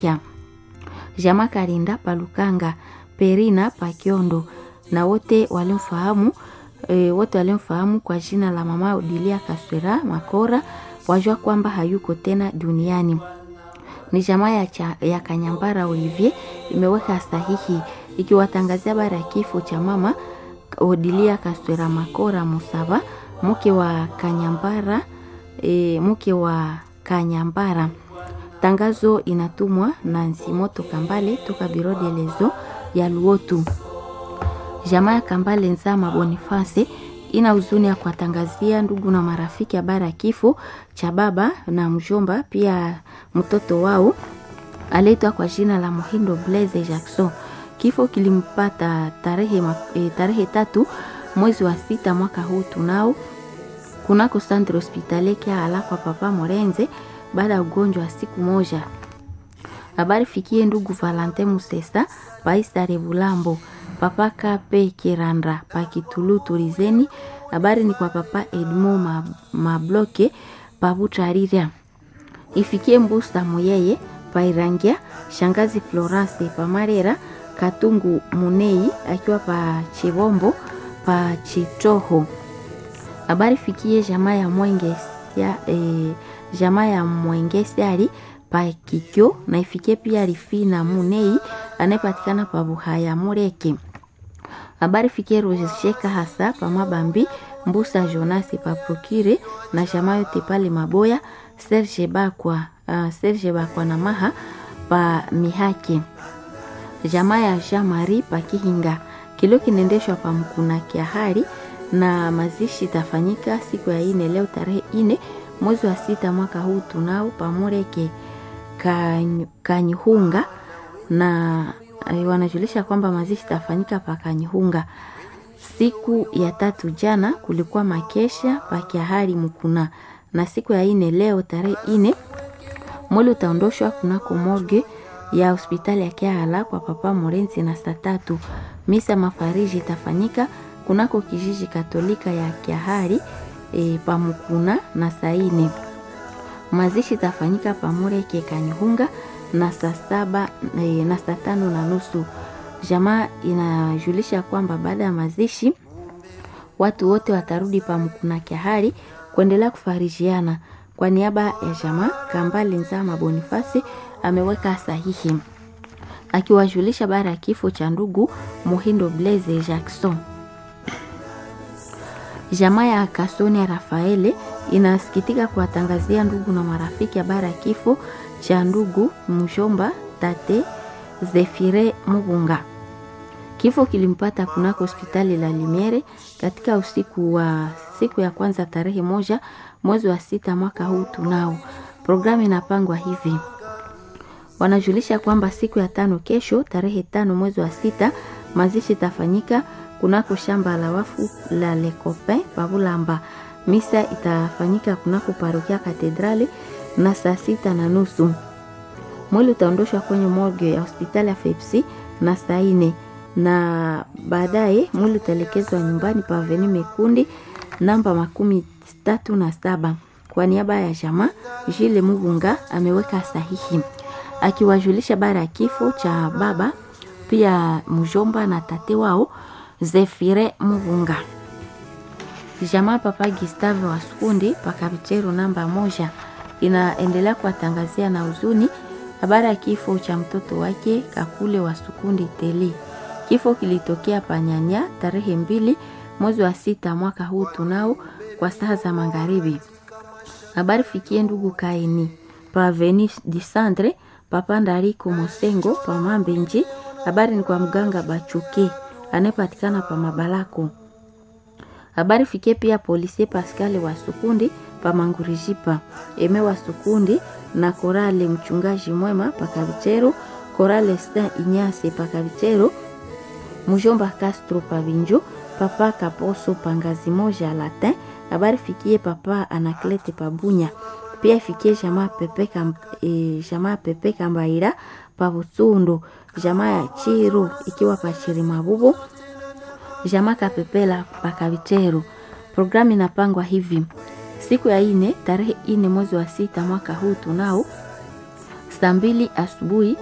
ya Jama Karinda Palukanga, Perina Pakiondo na wote walimfahamu e, wote walimfahamu kwa jina la mama Odilia Kaswera Makora wajua kwamba hayuko tena duniani. Ni jamaa ya, cha, ya Kanyambara Olivier imeweka sahihi ikiwatangazia habari ya kifo cha mama Odilia Kaswera Makora Musava mke wa Kanyambara e, mke wa Kanyambara. Tangazo inatumwa na Nsimoto Kambale toka Biro de Lezo ya Luotu. Jamaa ya Kambale Nzama Boniface ina huzuni ya kuwatangazia ndugu na marafiki habari ya kifo cha baba na mjomba, pia mtoto wao aliitwa kwa jina la Muhindo Blaise Jackson. Kifo kilimpata tarehe, e, tarehe tatu mwezi wa sita mwaka huu tunao kunako Centre Hospitalier Kiala kwa Papa Morenze baada ya ugonjwa wa siku moja. Habari fikie ndugu Valentin Musesa Paisare Bulambo Papa Kape Kiranda Pakitulu Turizeni. Habari ni kwa Papa Edmo Mabloke Pabutarira ifikie Mbusa Muyeye Pairangia Shangazi Florence Pamarera Katungu Munei akiwa pa Chibombo pa Chitoho. Habari fikie jamaa ya Mwenge ya, e, jamaa ya Mwengesiari pa Kikyo na ifikie pia Rifina Munei anayepatikana pa Buhaya Mureke. Habari fikie Rojesheka hasa pa Mabambi Mbusa Jonasi pa Prokire na jamaa yote pale Maboya Serge Bakwa, uh, Serge Bakwa na Maha pa Mihake. Jamaa ya Jean Marie pa Kihinga kilio kinaendeshwa pa Mkuna Kiahari na mazishi tafanyika siku ya ine leo tarehe ine mwezi wa sita mwaka huu tunao pamureke Kanyihunga na wanajulisha kwamba mazishi tafanyika pa Kanyihunga. Siku ya tatu jana kulikuwa makesha pa Kiahari Mkuna, na siku ya ine leo tarehe ine mwili utaondoshwa kunako morgue ya hospitali ya Kiala kwa Papa Morenzi na saa tatu misa mafariji itafanyika kunako kijiji Katolika ya Kiahari e, pamukuna na saine. Mazishi tafanyika pamureke Kanyihunga na saa saba e, na saa tano na nusu. Jamaa inajulisha kwamba baada ya mazishi watu wote watarudi pamukuna Kiahari kuendelea kufarijiana. Kwa niaba ya jamaa Kambale Nzama Bonifasi ameweka sahihi akiwajulisha baada ya kifo cha ndugu Muhindo Blaise Jackson. Jamaa ya Kasoni ya Rafaele inasikitika kuwatangazia ndugu na marafiki habari ya kifo cha ndugu mshomba tate Zefire Mugunga. Kifo kilimpata kunako hospitali la Limiere katika usiku wa siku ya kwanza tarehe moja mwezi wa sita mwaka huu tunao. Programu inapangwa hivi: wanajulisha kwamba siku ya tano kesho tarehe tano mwezi wa sita mazishi tafanyika kunako shamba la wafu la Lecope Pabulamba. Misa itafanyika kunako parokia Katedrali na saa sita na nusu. Mwili utaondoshwa kwenye morgue ya hospitali ya Fepsi na saa ine na baadaye mwili utaelekezwa nyumbani pa Aveni Mekundi namba makumi tatu na saba. Kwa niaba ya jamaa Jile Mugunga ameweka sahihi akiwajulisha bara ya kifo cha baba pia mjomba na tate wao Zefire Mugunga. Jamaa Papa Gustave wa Sukundi pakavichero namba moja inaendelea kuwatangazia na huzuni habari ya kifo cha mtoto wake Kakule wa Sukundi Teli. Kifo kilitokea Panyanya tarehe mbili mwezi wa sita mwaka huu tunao kwa saa za magharibi. Habari fikie ndugu Kaini pa Veni Disandre Papa Ndariko Mosengo pa Mambenji. Habari ni kwa mganga Bachuke anayepatikana pa Mabalako. Habari fikie pia polisi Pascal wa Sukundi pa Mangurijipa, Eme wa Sukundi na Korale mchungaji mwema pa Kavichero, Korale Sta Inyase pa Kavichero, Mujomba Castro pa Vinjo, Papa Kaposo pa Ngazi moja Latin. Habari fikie Papa Anaklete pa Bunya, pia ifikie jamaa Pepe kam, e, jamaa Pepe Kambaira pa Butsundu, jamaa ya Chiru ikiwa pa Chirimabubu jamaa Kapepela Pakavichero. Programu inapangwa hivi: siku ya ine tarehe ine mwezi wa sita mwaka huu tunao saa mbili asubuhi